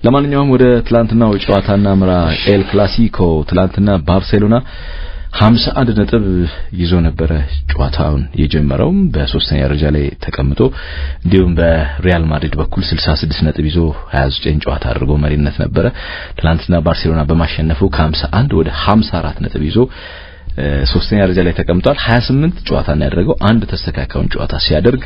ለማንኛውም ወደ ትላንትናው ጨዋታና ምራ ኤል ክላሲኮ ትላንትና ባርሴሎና 51 ነጥብ ይዞ ነበረ ጨዋታውን የጀመረው በሶስተኛ ደረጃ ላይ ተቀምጦ እንዲሁም በሪያል ማድሪድ በኩል 66 ነጥብ ይዞ 29 ጨዋታ አድርጎ መሪነት ነበረ። ትላንትና ባርሴሎና በማሸነፉ ከ51 ወደ 54 ነጥብ ይዞ ሶስተኛ ደረጃ ላይ ተቀምጧል። 28 ጨዋታ ነው ያደረገው። አንድ ተስተካካዩን ጨዋታ ሲያደርግ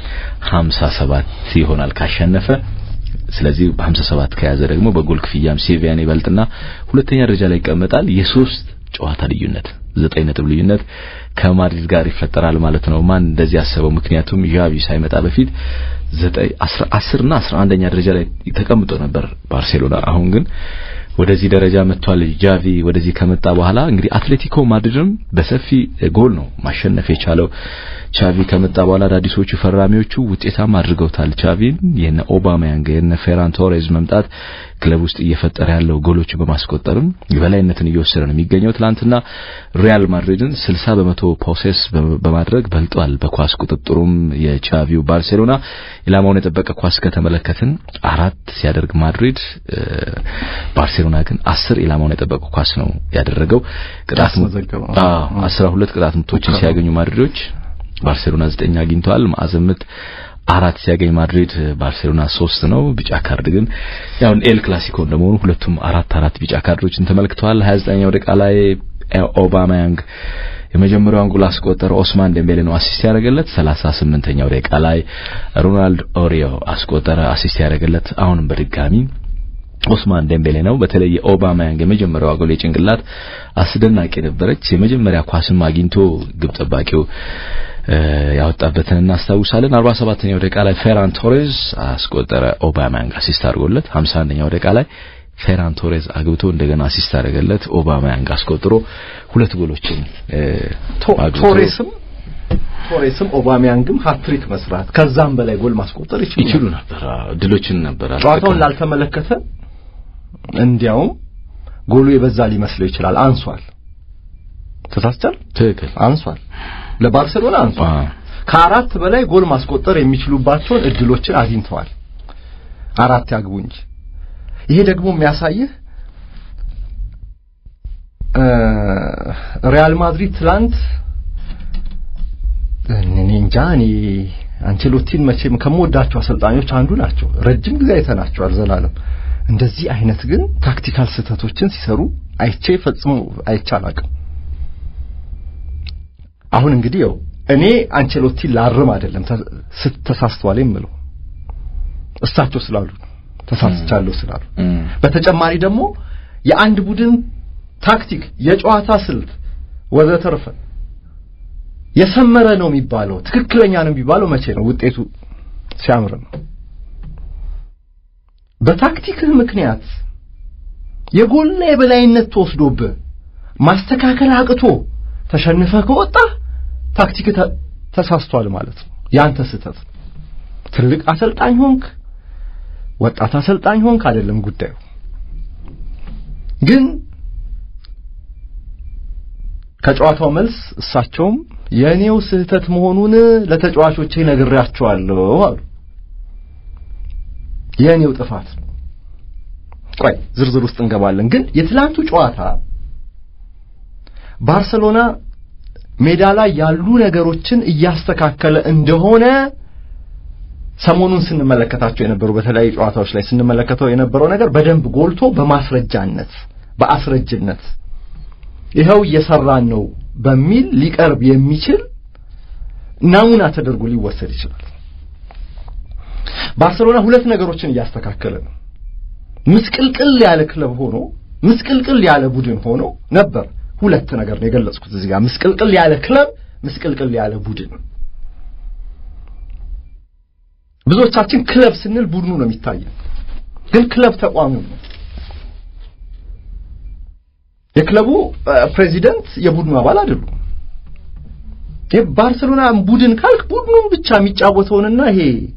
57 ይሆናል ካሸነፈ። ስለዚህ በ57 ከያዘ ደግሞ በጎል ክፍያም ሴቪያን ይበልጥና ሁለተኛ ደረጃ ላይ ይቀመጣል። የሶስት ጨዋታ ልዩነት ዘጠኝ ነጥብ ልዩነት ከማድሪድ ጋር ይፈጠራል ማለት ነው። ማን እንደዚህ ያሰበው? ምክንያቱም ዣቪ ሳይመጣ በፊት ዘጠኝ አስር እና አስራ አንደኛ ደረጃ ላይ ተቀምጦ ነበር ባርሴሎና። አሁን ግን ወደዚህ ደረጃ መጥቷል። ጃቪ ወደዚህ ከመጣ በኋላ እንግዲህ አትሌቲኮ ማድሪድም በሰፊ ጎል ነው ማሸነፍ የቻለው። ቻቪ ከመጣ በኋላ አዳዲሶቹ ፈራሚዎቹ ውጤታማ አድርገውታል። ቻቪን የነ ኦባማያንግ የነ ፌራን ቶሬዝ መምጣት ክለብ ውስጥ እየፈጠረ ያለው ጎሎች በማስቆጠርም የበላይነትን እየወሰደ ነው የሚገኘው። ትናንትና ሪያል ማድሪድን 60 በመቶ ፖሴስ በማድረግ በልጧል። በኳስ ቁጥጥሩም የቻቪው ባርሴሎና ኢላማውን የጠበቀ ኳስ ከተመለከትን አራት ሲያደርግ ማድሪድ ባርሴሎና ግን አስር ኢላማውን የጠበቀ ኳስ ነው ያደረገው። ቅጣት አዎ 12 ቅጣት ምቶችን ሲያገኙ ማድሪዶች ባርሴሎና ዘጠኝ አግኝተዋል። ማዕዘን ምት አራት ሲያገኝ ማድሪድ ባርሴሎና ሶስት ነው። ቢጫ ካርድ ግን ያው ኤል ክላሲኮ እንደመሆኑ ሁለቱም አራት አራት ቢጫ ካርዶችን ተመልክተዋል። 29ኛው ደቂቃ ላይ ኦባማያንግ የመጀመሪያውን ጎል አስቆጠረ። ኦስማን ዴምቤሌ ነው አሲስት ያደረገለት። 38ኛው ደቂቃ ላይ ሮናልድ ኦሪዮ አስቆጠረ፣ አሲስት ያደረገለት። አሁንም በድጋሚ ኦስማን ዴምቤሌ ነው። በተለይ የኦባማያንግ የመጀመሪያው ጎል የጭንቅላት አስደናቂ ነበረች። የመጀመሪያ ኳስም አግኝቶ ግብ ጠባቂው ያወጣበትን እናስታውሳለን። 47ኛው ደቂቃ ላይ ፌራን ቶሬዝ አስቆጠረ። ኦባማያንግ አሲስት አድርጎለት 51ኛው ደቂቃ ላይ ፌራን ቶሬዝ አግብቶ እንደገና አሲስት አደረገለት። ኦባማያንግ አስቆጥሮ ሁለት ጎሎችን ቶሬስም ቶሬስም ኦባሚያንግም ሃትሪክ መስራት ከዛም በላይ ጎል ማስቆጠር ይችሉ ነበር። ድሎችን ነበር። ጨዋታውን ላልተመለከተ እንዲያውም ጎሉ የበዛ ሊመስለው ይችላል። አንሷል። ተሳስቻል። ትክክል። አንሷል። ለባርሴሎና አንሷል። ከአራት በላይ ጎል ማስቆጠር የሚችሉባቸውን እድሎችን አግኝተዋል። አራት ያግቡ እንጂ ይሄ ደግሞ የሚያሳይህ ሪያል ማድሪድ ትላንት እኔ እንጃ እኔ አንቸሎቲን መቼም ከምወዳቸው አሰልጣኞች አንዱ ናቸው። ረጅም ጊዜ አይተናቸዋል ዘላለም። እንደዚህ አይነት ግን ታክቲካል ስህተቶችን ሲሰሩ አይቼ ፈጽሞ አይቼ አላውቅም። አሁን እንግዲህ ያው እኔ አንቸሎቲን ላርም አይደለም ተሳስተዋል የምለው እሳቸው ስላሉ ተሳስቻለሁ ስላሉ፣ በተጨማሪ ደግሞ የአንድ ቡድን ታክቲክ፣ የጨዋታ ስልት ወዘተርፈ የሰመረ ነው የሚባለው ትክክለኛ ነው የሚባለው መቼ ነው? ውጤቱ ሲያምር ነው። በታክቲክህ ምክንያት የጎላ የበላይነት ተወስዶብህ ማስተካከል አቅቶ ተሸንፈህ ከወጣ ታክቲክ ተሳስቷል ማለት ነው። ያንተ ስህተት ነው። ትልቅ አሰልጣኝ ሆንክ፣ ወጣት አሰልጣኝ ሆንክ አይደለም ጉዳዩ ግን ከጨዋታው መልስ እሳቸውም የእኔው ስህተት መሆኑን ለተጫዋቾቼ ነግሬያቸዋለሁ አሉ። የእኔው ጥፋት ነው። ቆይ ዝርዝር ውስጥ እንገባለን። ግን የትላንቱ ጨዋታ ባርሰሎና ሜዳ ላይ ያሉ ነገሮችን እያስተካከለ እንደሆነ ሰሞኑን ስንመለከታቸው የነበሩ በተለያዩ ጨዋታዎች ላይ ስንመለከተው የነበረው ነገር በደንብ ጎልቶ በማስረጃነት በአስረጅነት ይኸው እየሰራን ነው በሚል ሊቀርብ የሚችል ናሙና ተደርጎ ሊወሰድ ይችላል። ባርሰሎና ሁለት ነገሮችን እያስተካከለ ነው። ምስቅልቅል ያለ ክለብ ሆኖ ምስቅልቅል ያለ ቡድን ሆኖ ነበር። ሁለት ነገር ነው የገለጽኩት እዚህ ጋር ምስቅልቅል ያለ ክለብ፣ ምስቅልቅል ያለ ቡድን። ብዙዎቻችን ክለብ ስንል ቡድኑ ነው የሚታየን፣ ግን ክለብ ተቋሚው ነው። የክለቡ ፕሬዚደንት የቡድኑ አባል አይደሉም። የባርሰሎና ቡድን ካልክ ቡድኑን ብቻ የሚጫወተውንና ይሄ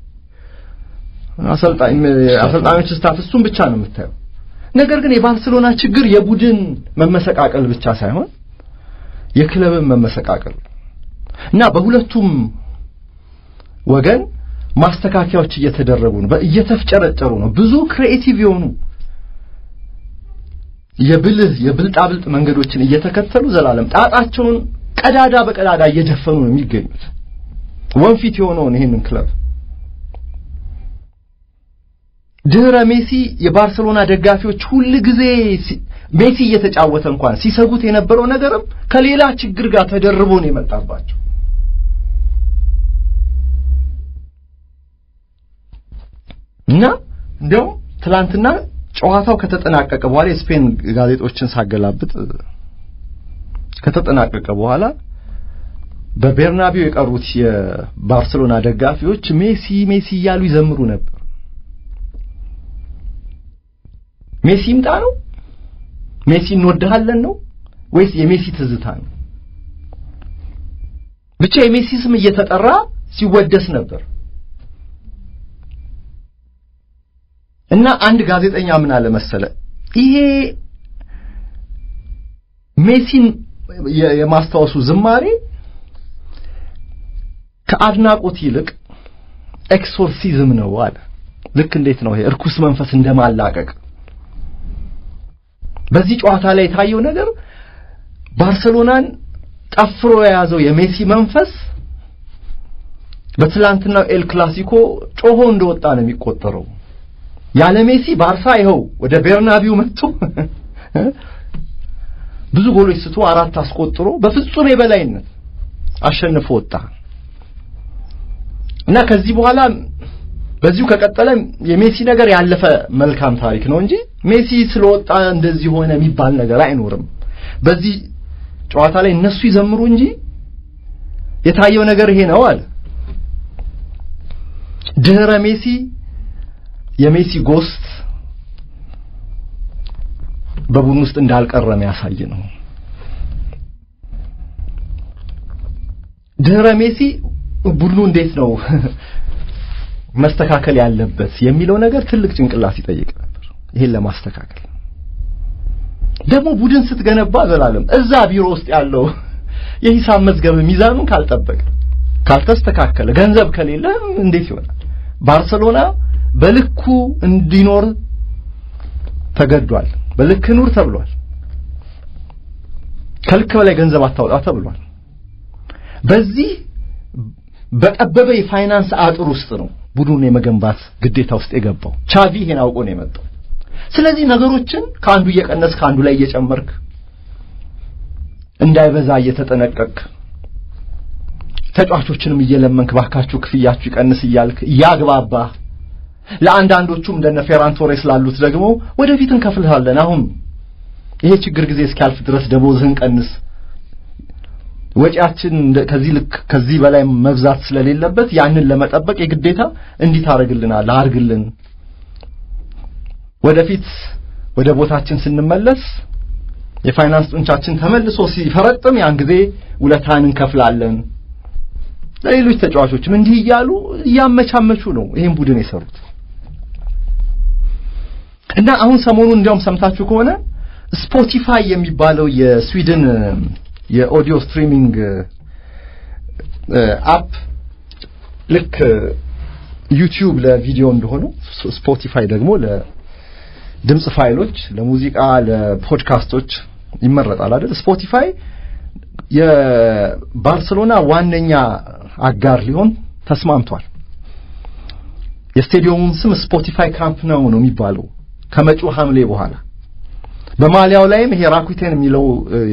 አሰልጣኝ አሰልጣኞች ስታፍ እሱን ብቻ ነው የምታየው። ነገር ግን የባርሰሎና ችግር የቡድን መመሰቃቀል ብቻ ሳይሆን የክለብን መመሰቃቀል እና በሁለቱም ወገን ማስተካከያዎች እየተደረጉ ነው፣ እየተፍጨረጨሩ ነው። ብዙ ክሬኤቲቭ የሆኑ የብልህ የብልጣብልጥ መንገዶችን እየተከተሉ ዘላለም ጣጣቸውን ቀዳዳ በቀዳዳ እየደፈኑ ነው የሚገኙት። ወንፊት የሆነውን ይህንን ክለብ ድህረ ሜሲ የባርሰሎና ደጋፊዎች ሁል ጊዜ ሜሲ እየተጫወተ እንኳን ሲሰጉት የነበረው ነገርም ከሌላ ችግር ጋር ተደርቦ ነው የመጣባቸው። እና እንዲያውም ትላንትና ጨዋታው ከተጠናቀቀ በኋላ የስፔን ጋዜጦችን ሳገላብጥ ከተጠናቀቀ በኋላ በቤርናቢው የቀሩት የባርሰሎና ደጋፊዎች ሜሲ ሜሲ እያሉ ይዘምሩ ነበር። ሜሲ ይምጣ ነው? ሜሲ እንወድሃለን ነው ወይስ የሜሲ ትዝታ ነው? ብቻ የሜሲ ስም እየተጠራ ሲወደስ ነበር። እና አንድ ጋዜጠኛ ምን አለ መሰለ፣ ይሄ ሜሲን የማስታወሱ ዝማሬ ከአድናቆት ይልቅ ኤክሶርሲዝም ነው አለ። ልክ እንዴት ነው ይሄ እርኩስ መንፈስ እንደማላቀቅ። በዚህ ጨዋታ ላይ የታየው ነገር ባርሰሎናን ጠፍሮ የያዘው የሜሲ መንፈስ በትላንትናው ኤል ክላሲኮ ጮሆ እንደወጣ ነው የሚቆጠረው። ያለ ሜሲ ባርሳ ይኸው ወደ ቤርናቢው መጥቶ ብዙ ጎሎች ስቶ አራት አስቆጥሮ በፍጹም የበላይነት አሸንፎ ወጣ እና ከዚህ በኋላ በዚሁ ከቀጠለ የሜሲ ነገር ያለፈ መልካም ታሪክ ነው እንጂ ሜሲ ስለወጣ እንደዚህ ሆነ የሚባል ነገር አይኖርም። በዚህ ጨዋታ ላይ እነሱ ይዘምሩ እንጂ የታየው ነገር ይሄ ነው አለ። ድህረ ሜሲ የሜሲ ጎስት በቡድን ውስጥ እንዳልቀረ የሚያሳይ ነው። ድህረ ሜሲ ቡድኑ እንዴት ነው መስተካከል ያለበት የሚለው ነገር ትልቅ ጭንቅላት ይጠይቅ ነበር። ይሄን ለማስተካከል ደግሞ ቡድን ስትገነባ ዘላለም እዛ ቢሮ ውስጥ ያለው የሂሳብ መዝገብ ሚዛኑን ካልጠበቀ ካልተስተካከለ፣ ገንዘብ ከሌለ እንዴት ይሆናል? ባርሰሎና በልኩ እንዲኖር ተገዷል። በልክ ኑር ተብሏል። ከልክ በላይ ገንዘብ አታውጣ ተብሏል። በዚህ በጠበበ የፋይናንስ አጥር ውስጥ ነው ቡድኑን የመገንባት ግዴታ ውስጥ የገባው። ቻቪ ይሄን አውቆ ነው የመጣው። ስለዚህ ነገሮችን ከአንዱ እየቀነስ ከአንዱ ላይ እየጨመርክ እንዳይበዛ እየተጠነቀቅ ተጫዋቾችንም እየለመንክ ባካችሁ ክፍያችሁ ይቀንስ እያልክ እያግባባ ለአንዳንዶቹም እንደነ ፌራን ቶሬስ ላሉት ደግሞ ወደፊት እንከፍልሃለን፣ አሁን ይሄ ችግር ጊዜ እስኪያልፍ ድረስ ደሞዝህን ቀንስ፣ ወጪያችን ከዚህ ልክ ከዚህ በላይ መብዛት ስለሌለበት ያንን ለመጠበቅ የግዴታ እንዲህ ታደርግልናል፣ አድርግልን፣ ወደፊት ወደ ቦታችን ስንመለስ የፋይናንስ ጡንቻችን ተመልሶ ሲፈረጥም ያን ጊዜ ውለታን እንከፍላለን። ለሌሎች ተጫዋቾችም እንዲህ እያሉ እያመቻመቹ ነው ይህን ቡድን የሰሩት እና አሁን ሰሞኑን እንዲያውም ሰምታችሁ ከሆነ ስፖቲፋይ የሚባለው የስዊድን የኦዲዮ ስትሪሚንግ አፕ ልክ ዩቲዩብ ለቪዲዮ እንደሆነው ስፖቲፋይ ደግሞ ለድምፅ ፋይሎች፣ ለሙዚቃ፣ ለፖድካስቶች ይመረጣል አይደል? ስፖቲፋይ የባርሰሎና ዋነኛ አጋር ሊሆን ተስማምቷል። የስቴዲየሙን ስም ስፖቲፋይ ካምፕ ነው ነው የሚባለው ከመጪው ሐምሌ በኋላ በማሊያው ላይም ይሄ ራኩቴን የሚለው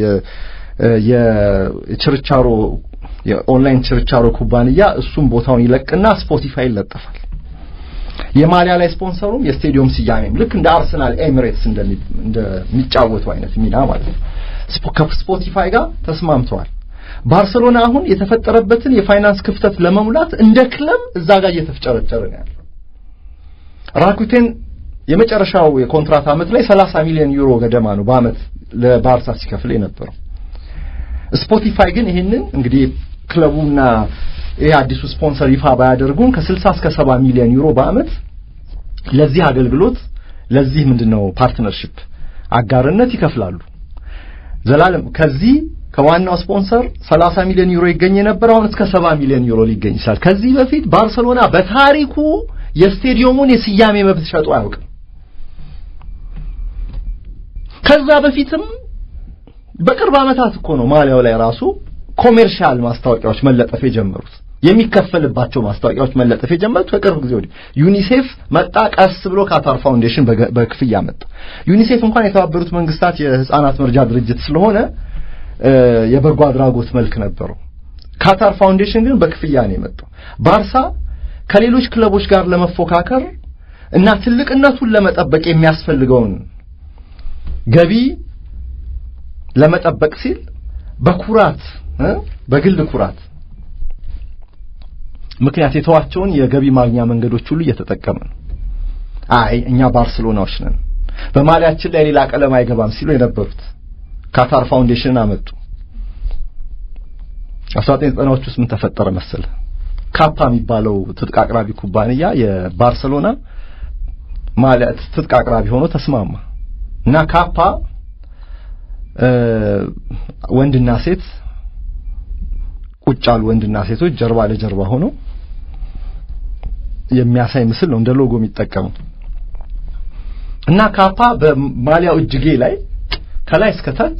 የችርቻሮ የኦንላይን ችርቻሮ ኩባንያ እሱም ቦታውን ይለቅና ስፖቲፋይ ይለጠፋል። የማሊያ ላይ ስፖንሰሩም የስቴዲየም ስያሜም ልክ እንደ አርሰናል ኤሚሬትስ እንደሚጫወቱ አይነት ሚና ማለት ነው። ከስፖቲፋይ ጋር ተስማምተዋል። ባርሰሎና አሁን የተፈጠረበትን የፋይናንስ ክፍተት ለመሙላት እንደ ክለብ እዛ ጋር እየተፍጨረጨረ ነው ያለው። ራኩቴን የመጨረሻው የኮንትራት ዓመት ላይ 30 ሚሊዮን ዩሮ ገደማ ነው በአመት ለባርሳ ሲከፍል የነበረው። ስፖቲፋይ ግን ይህንን እንግዲህ ክለቡና ይህ አዲሱ ስፖንሰር ይፋ ባያደርጉም ከ60 እስከ 70 ሚሊዮን ዩሮ በአመት ለዚህ አገልግሎት ለዚህ ምንድነው ፓርትነርሺፕ አጋርነት ይከፍላሉ። ዘላለም ከዚህ ከዋናው ስፖንሰር 30 ሚሊዮን ዩሮ ይገኝ የነበረው አሁን እስከ 70 ሚሊዮን ዩሮ ሊገኝ ይችላል። ከዚህ በፊት ባርሰሎና በታሪኩ የስቴዲየሙን የስያሜ መብት ሸጦ አያውቅም። ከዛ በፊትም በቅርብ ዓመታት እኮ ነው ማሊያው ላይ ራሱ ኮሜርሻል ማስታወቂያዎች መለጠፍ የጀመሩት የሚከፈልባቸው ማስታወቂያዎች መለጠፍ የጀመሩት ከቅርብ ጊዜ ወዲህ ዩኒሴፍ መጣ። ቀስ ብሎ ካታር ፋውንዴሽን በክፍያ መጣ። ዩኒሴፍ እንኳን የተባበሩት መንግስታት የህፃናት መርጃ ድርጅት ስለሆነ የበጎ አድራጎት መልክ ነበረው። ካታር ፋውንዴሽን ግን በክፍያ ነው የመጣው። ባርሳ ከሌሎች ክለቦች ጋር ለመፎካከር እና ትልቅነቱን ለመጠበቅ የሚያስፈልገውን ገቢ ለመጠበቅ ሲል በኩራት በግል ኩራት ምክንያት የተዋቸውን የገቢ ማግኛ መንገዶች ሁሉ እየተጠቀመ ነው። አይ እኛ ባርሴሎናዎች ነን፣ በማሊያችን ላይ ሌላ ቀለም አይገባም ሲሉ የነበሩት ካታር ፋውንዴሽንን አመጡ። 1990ዎች ውስጥ ምን ተፈጠረ መሰለ? ካፓ የሚባለው ትጥቅ አቅራቢ ኩባንያ የባርሴሎና ማሊያ ትጥቅ አቅራቢ ሆኖ ተስማማ እና ካፓ ወንድና ሴት ቁጭ ያሉ ወንድና ሴቶች ጀርባ ለጀርባ ሆነው የሚያሳይ ምስል ነው እንደ ሎጎ የሚጠቀመው እና ካፓ በማሊያው እጅጌ ላይ ከላይ እስከ ታች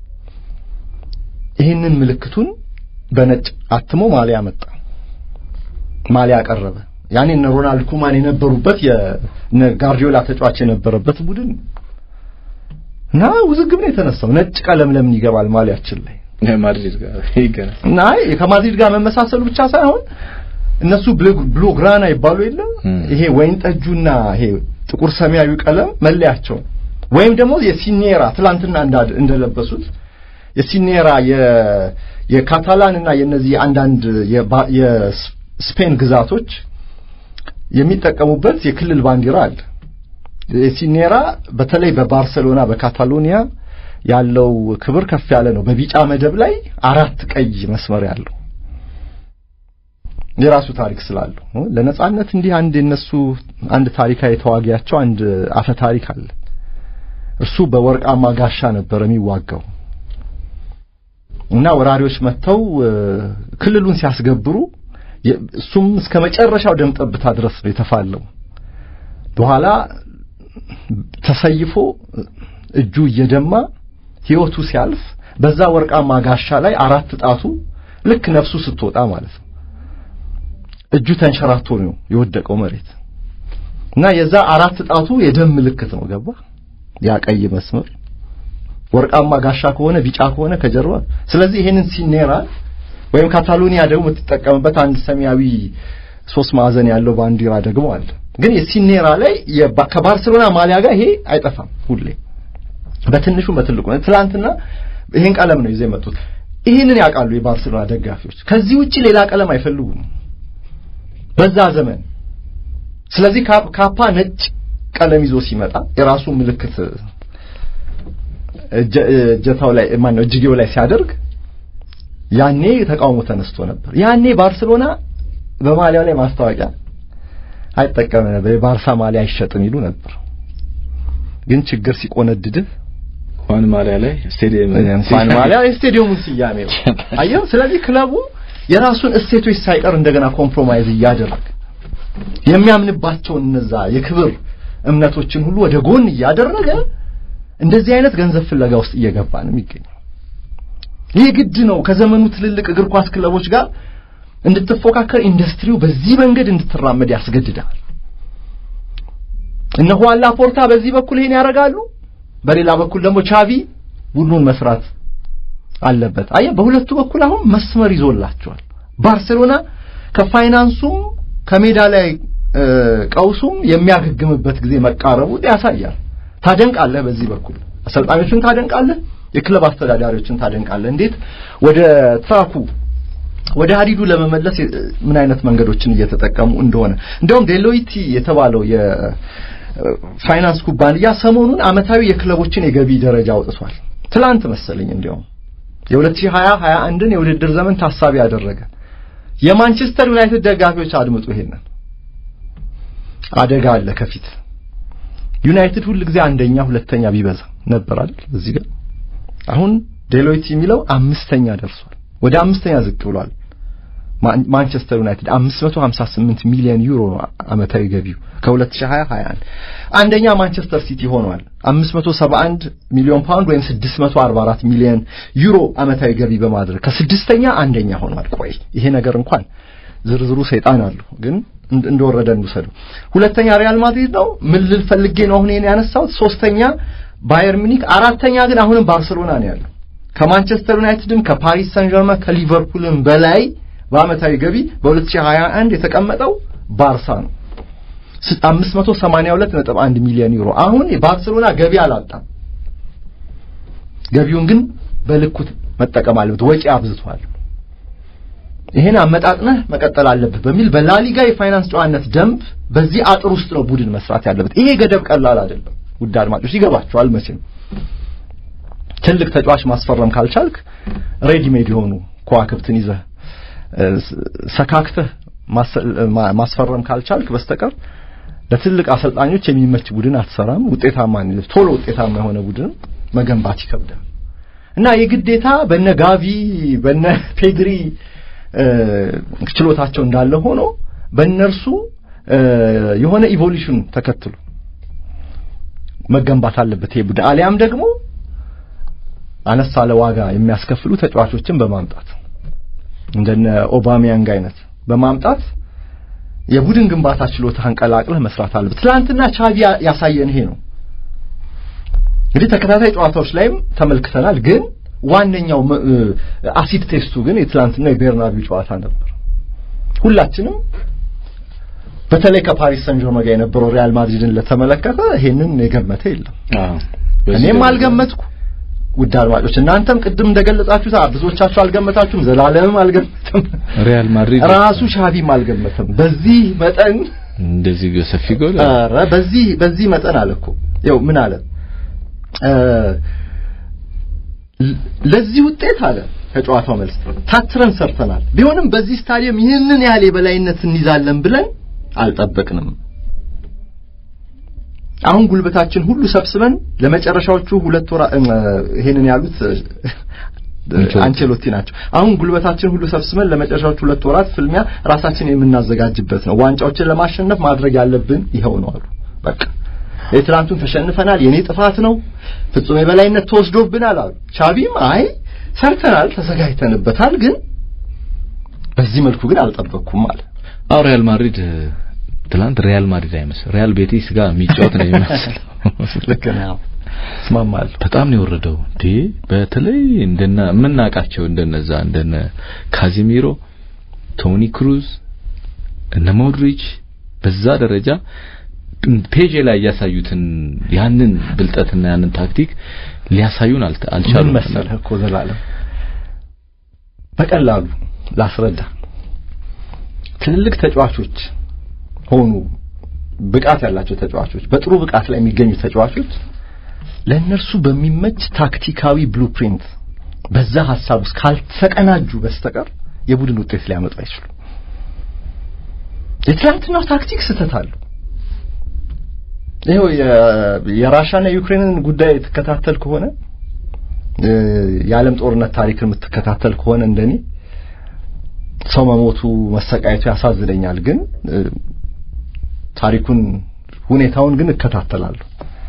ይህንን ምልክቱን በነጭ አትሞ ማሊያ መጣ። ማሊያ ቀረበ። ያኔ እነ ሮናልድ ኩማን የነበሩበት የነ ጋርዲዮላ ተጫዋች የነበረበት ቡድን እና ውዝግብ ነው የተነሳው። ነጭ ቀለም ለምን ይገባል ማሊያችን ላይ? ማድሪድ ጋር ይገናል እና ከማድሪድ ጋር መመሳሰሉ ብቻ ሳይሆን እነሱ ብሉ ግራና ይባሉ የለ ይሄ ወይን ጠጁና ይሄ ጥቁር ሰማያዊ ቀለም መለያቸው ወይም ደግሞ የሲኔራ ትላንትና እንደለበሱት የሲኔራ የካታላን እና የነዚህ አንዳንድ የስፔን ግዛቶች የሚጠቀሙበት የክልል ባንዲራ አለ። የሲኔራ በተለይ በባርሴሎና በካታሎኒያ ያለው ክብር ከፍ ያለ ነው። በቢጫ መደብ ላይ አራት ቀይ መስመር ያለው የራሱ ታሪክ ስላለው ለነጻነት እንዲህ አንድ የነሱ አንድ ታሪካዊ ተዋጊያቸው አንድ አፈ ታሪክ አለ። እርሱ በወርቃማ ጋሻ ነበር የሚዋጋው እና ወራሪዎች መጥተው ክልሉን ሲያስገብሩ እሱም እስከ መጨረሻው ደም ጠብታ ድረስ ነው የተፋለው። በኋላ ተሰይፎ እጁ እየደማ ህይወቱ ሲያልፍ በዛ ወርቃማ ጋሻ ላይ አራት ጣቱ ልክ ነፍሱ ስትወጣ ማለት ነው እጁ ተንሸራቶ ነው የወደቀው መሬት እና የዛ አራት ጣቱ የደም ምልክት ነው። ገባ ያ ቀይ መስመር ወርቃማ ጋሻ ከሆነ ቢጫ ከሆነ ከጀርባ ስለዚህ ይሄንን ሲኔራ ወይም ካታሎኒያ ደግሞ የምትጠቀምበት አንድ ሰማያዊ ሶስት ማዕዘን ያለው ባንዲራ ደግሞ አለ። ግን የሲኔራ ላይ ከባርሴሎና ማሊያ ጋር ይሄ አይጠፋም ሁሌ በትንሹ በትልቁ ነው። ትላንትና ይሄን ቀለም ነው ይዘው የመጡት። ይሄንን ያውቃሉ የባርሴሎና ደጋፊዎች። ከዚህ ውጪ ሌላ ቀለም አይፈልጉም በዛ ዘመን። ስለዚህ ካፓ ነጭ ቀለም ይዞ ሲመጣ የራሱ ምልክት እጀታው ላይ ማን ነው እጅጌው ላይ ሲያደርግ ያኔ ተቃውሞ ተነስቶ ነበር። ያኔ ባርሴሎና በማሊያው ላይ ማስታወቂያ አይጠቀምም ነበር። የባርሳ ማሊያ አይሸጥም ይሉ ነበር። ግን ችግር ሲቆነድድህ ኳን ማሊያ ላይ ስቴዲየም ኳን ማሊያ የስቴዲየሙን ስያሜ ነው አየው። ስለዚህ ክለቡ የራሱን እሴቶች ሳይቀር እንደገና ኮምፕሮማይዝ እያደረገ የሚያምንባቸውን እነዛ የክብር እምነቶችን ሁሉ ወደ ጎን እያደረገ እንደዚህ አይነት ገንዘብ ፍለጋ ውስጥ እየገባ ነው የሚገኘው። ይህ ግድ ነው። ከዘመኑ ትልልቅ እግር ኳስ ክለቦች ጋር እንድትፎካከር ኢንዱስትሪው በዚህ መንገድ እንድትራመድ ያስገድዳል። እነ ሁዋን ላፖርታ በዚህ በኩል ይሄን ያደርጋሉ፣ በሌላ በኩል ደግሞ ቻቪ ቡድኑን መስራት አለበት። አየህ፣ በሁለቱ በኩል አሁን መስመር ይዞላቸዋል። ባርሴሎና ከፋይናንሱም ከሜዳ ላይ ቀውሱም የሚያገግምበት ጊዜ መቃረቡ ያሳያል። ታደንቃለህ። በዚህ በኩል አሰልጣኞችን ታደንቃለህ፣ የክለብ አስተዳዳሪዎችን ታደንቃለህ። እንዴት ወደ ትራኩ ወደ ሀዲዱ ለመመለስ ምን አይነት መንገዶችን እየተጠቀሙ እንደሆነ እንዲያውም ዴሎይቲ የተባለው የፋይናንስ ኩባንያ ሰሞኑን አመታዊ የክለቦችን የገቢ ደረጃ አውጥቷል። ትላንት መሰለኝ እንዲያውም የ2020 21ን የውድድር ዘመን ታሳቢ ያደረገ የማንቸስተር ዩናይትድ ደጋፊዎች አድምጡ፣ ይሄንን አደጋ አለ ከፊት ዩናይትድ ሁል ጊዜ አንደኛ ሁለተኛ ቢበዛ ነበር አይደል? እዚህ ጋር አሁን ዴሎይት የሚለው አምስተኛ ደርሷል። ወደ አምስተኛ ዝቅ ብሏል። ማንቸስተር ዩናይትድ 558 ሚሊዮን ዩሮ አመታዊ ገቢው ከ2020 21 አንደኛ ማንቸስተር ሲቲ ሆኗል 571 ሚሊዮን ፓውንድ ወይም 644 ሚሊዮን ዩሮ አመታዊ ገቢ በማድረግ ከስድስተኛ አንደኛ ሆኗል ቆይ ይሄ ነገር እንኳን ዝርዝሩ ሰይጣን አሉ ግን እንደወረደ እንውሰደው ሁለተኛ ሪያል ማድሪድ ነው ምን ልል ፈልጌ ነው አሁን ይሄን ያነሳሁት ሶስተኛ ባየር ሚኒክ አራተኛ ግን አሁንም ባርሴሎና ነው ያለው ከማንቸስተር ዩናይትድም ከፓሪስ ሳን ጀርመን ከሊቨርፑልም በላይ በአመታዊ ገቢ በ2021 የተቀመጠው ባርሳ ነው 582.1 ሚሊዮን ዩሮ አሁን የባርሴሎና ገቢ አላጣም ገቢውን ግን በልኩ መጠቀም አለበት ወጪ አብዝቷል ይሄን አመጣጥነህ መቀጠል አለብህ በሚል በላሊጋ የፋይናንስ ጨዋነት ደንብ በዚህ አጥር ውስጥ ነው ቡድን መስራት ያለበት ይሄ ገደብ ቀላል አይደለም ውድ አድማጮች ይገባቸዋል መቼም ትልቅ ተጫዋች ማስፈረም ካልቻልክ ሬዲሜድ የሆኑ ከዋክብትን ይዘህ ሰካክተህ ማስፈረም ካልቻልክ በስተቀር ለትልቅ አሰልጣኞች የሚመች ቡድን አትሰራም ውጤታማ ቶሎ ውጤታማ የሆነ ቡድን መገንባት ይከብዳል እና የግዴታ በነ ጋቪ በነ ፔድሪ ችሎታቸው እንዳለ ሆኖ በእነርሱ የሆነ ኢቮሉሽን ተከትሎ መገንባት አለበት ይሄ ቡድን አሊያም ደግሞ አነስ ያለ ዋጋ የሚያስከፍሉ ተጫዋቾችን በማምጣት እንደነ ኦባሚያንግ አይነት በማምጣት የቡድን ግንባታ ችሎታህን ቀላቅለህ መስራት አለበት ትናንትና ቻቪ ያሳየን ይሄ ነው እንግዲህ ተከታታይ ጨዋታዎች ላይም ተመልክተናል ግን ዋነኛው አሲድ ቴስቱ ግን የትላንትና የቤርናቢው ጨዋታ ነበር ሁላችንም በተለይ ከፓሪስ ሰን ጀርመን ጋር የነበረው ሪያል ማድሪድን ለተመለከተ ይሄንን የገመተ የለም እኔም አልገመትኩ ውድ አድማጮች እናንተም ቅድም እንደገለጻችሁት ብዙዎቻችሁ አልገመታችሁም ዘላለምም አልገመተም ሪያል ማድሪድ ራሱ ሻቪም አልገመተም በዚህ መጠን እንደዚህ ሰፊ ጎል ኧረ በዚህ በዚህ መጠን አለ እኮ ይኸው ምን አለ ለዚህ ውጤት አለ ከጨዋታው መልስ ታትረን ሰርተናል ቢሆንም በዚህ ስታዲየም ይህንን ያህል የበላይነት እንይዛለን ብለን አልጠበቅንም አሁን ጉልበታችን ሁሉ ሰብስበን ለመጨረሻዎቹ ሁለት ወራ ይሄንን ያሉት አንቸሎቲ ናቸው አሁን ጉልበታችን ሁሉ ሰብስበን ለመጨረሻዎቹ ሁለት ወራት ፍልሚያ ራሳችን የምናዘጋጅበት ነው ዋንጫዎችን ለማሸነፍ ማድረግ ያለብን ይኸው ነው አሉ በቃ የትላንቱን ተሸንፈናል የኔ ጥፋት ነው ፍጹም የበላይነት ተወስዶብናል አሉ ቻቢም አይ ሰርተናል ተዘጋጅተንበታል ግን በዚህ መልኩ ግን አልጠበቅኩም አለ አው ሪያል ማድሪድ ትላንት ሪያል ማድሪድ አይመስል ሪያል ቤቲስ ጋር የሚጫወት ነው የሚመስለው ልክ ነው እስማማለሁ በጣም ነው የወረደው እንዴ በተለይ እንደነ የምናውቃቸው እንደነዛ እንደነ ካዚሚሮ ቶኒ ክሩዝ እነ ሞድሪች በዛ ደረጃ ፔጅ ላይ ያሳዩትን ያንን ብልጠትና ያንን ታክቲክ ሊያሳዩን አልቻሉም መሰለህ እኮ ዘላለም በቀላሉ ላስረዳ ትልልቅ ተጫዋቾች ሆኑ ብቃት ያላቸው ተጫዋቾች በጥሩ ብቃት ላይ የሚገኙ ተጫዋቾች ለእነርሱ በሚመች ታክቲካዊ ብሉፕሪንት በዛ ሀሳብ ውስጥ ካልተቀናጁ በስተቀር የቡድን ውጤት ሊያመጡ አይችሉም የትላንትናው ታክቲክ ስህተት አለው ይኸው የራሻና የዩክሬንን ጉዳይ ትከታተል ከሆነ የዓለም ጦርነት ታሪክን የምትከታተል ከሆነ እንደኔ ሰው መሞቱ መሰቃየቱ ያሳዝነኛል ግን ታሪኩን ሁኔታውን ግን እከታተላለሁ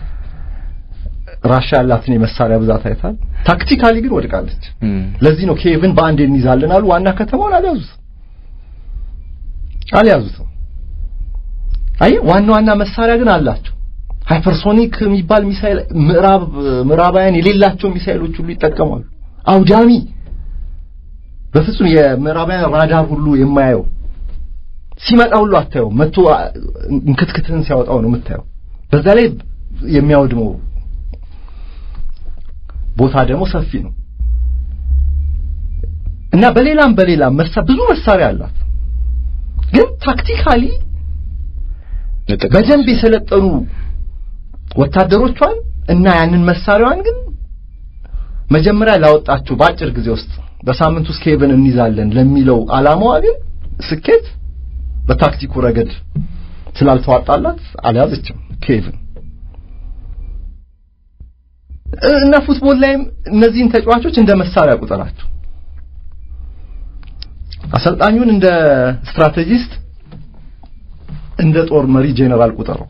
ራሻ ያላትን የመሳሪያ ብዛት አይታል ታክቲካሊ ግን ወድቃለች ለዚህ ነው ኬቭን በአንድ እንይዛለን አሉ ዋና ከተማውን አልያዙት አልያዙትም አይ ዋና ዋና መሳሪያ ግን አላቸው ሃይፐርሶኒክ የሚባል ሚሳይል ምዕራብ ምዕራባውያን የሌላቸው ሚሳይሎች ሁሉ ይጠቀማሉ አውዳሚ በፍጹም የምዕራባውያን ራዳር ሁሉ የማያየው ሲመጣ ሁሉ አታየው መጥቶ እንክትክትህን ሲያወጣው ነው የምታየው በዛ ላይ የሚያወድመው ቦታ ደግሞ ሰፊ ነው እና በሌላም በሌላም መሳ ብዙ መሳሪያ አላት ግን ታክቲካሊ በደንብ የሰለጠኑ ወታደሮቿን እና ያንን መሳሪያዋን ግን መጀመሪያ ላወጣችሁ በአጭር ጊዜ ውስጥ በሳምንት ውስጥ ኬቭን እንይዛለን ለሚለው አላማዋ ግን ስኬት በታክቲኩ ረገድ ስላልተዋጣላት አልያዘችም ኬቭን እና ፉትቦል ላይም እነዚህን ተጫዋቾች እንደ መሳሪያ ቁጠራቸው አሰልጣኙን እንደ ስትራቴጂስት እንደ ጦር መሪ ጄኔራል ቁጠረው